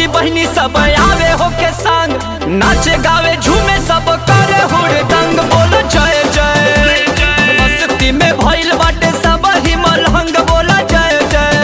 बहनी सब आवे हो के संग नाचे गावे झूमे सब करे हुड़दंग बोल जय जय मस्ती में भइल बाटे सब ही मलहंग बोला जय जय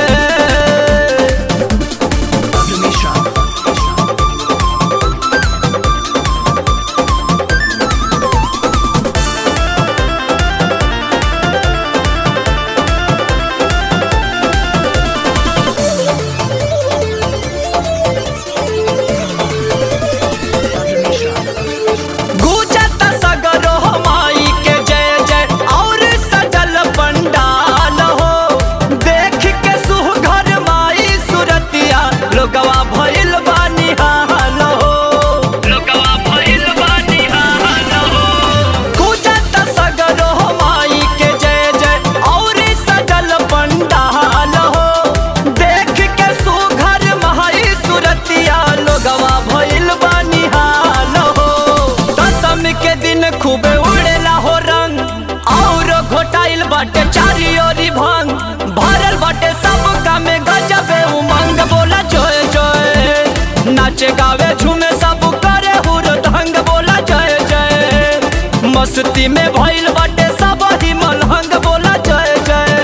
गुजत सगरो माई के जय जय और सजल पंडाल हो देख के सुघर माई सुरतिया लोगवा भइल बानी हाल हो लोगवा भइल बानी हाल हो गुजत सगरो माई के जय जय और सजल पंडाल हो देख के सुघर माई सुरतिया लोगवा भइल बानी हाल हो दसम के दिन खूबे उड़ेला हो रंग और घोटाइल बाटे चारी ओरी भंग भरल बाटे सब कामे गजबे उमंग बोला जय जय नाचे गावे झूमे सब करे हुरदंग बोला जय जय मस्ती में भइल बाटे सब ही मलहंग बोला जय जय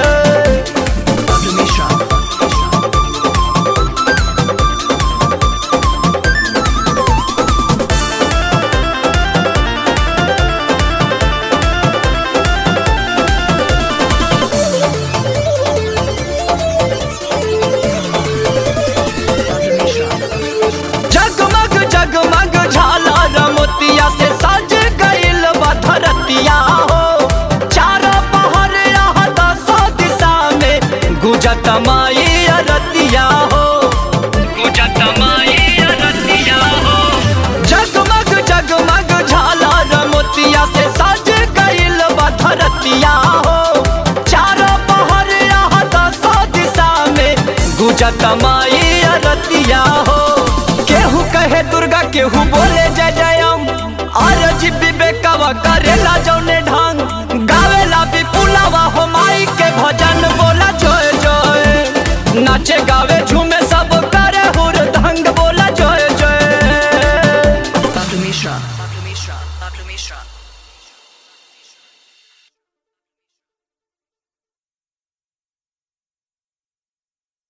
जगमग जगमग झालर मोतिया से सज गइल बा धरतिया हो चारों पहर यहाँ दसों दिशा में गुजत माई अरतिया हो गुजत माई अरतिया हो जगमग जगमग झालर मोतिया से सज गइल बा धरतिया हो चारों पहर यहाँ दसों दिशा में गुजत माई अरतिया हो केहू कहे दुर्गा केहू बोले जय जयम और जी विवेकवा करेला जौने ढंग गावेला विपुलवा हो माई के भजन बोला जय जय नाचे गावे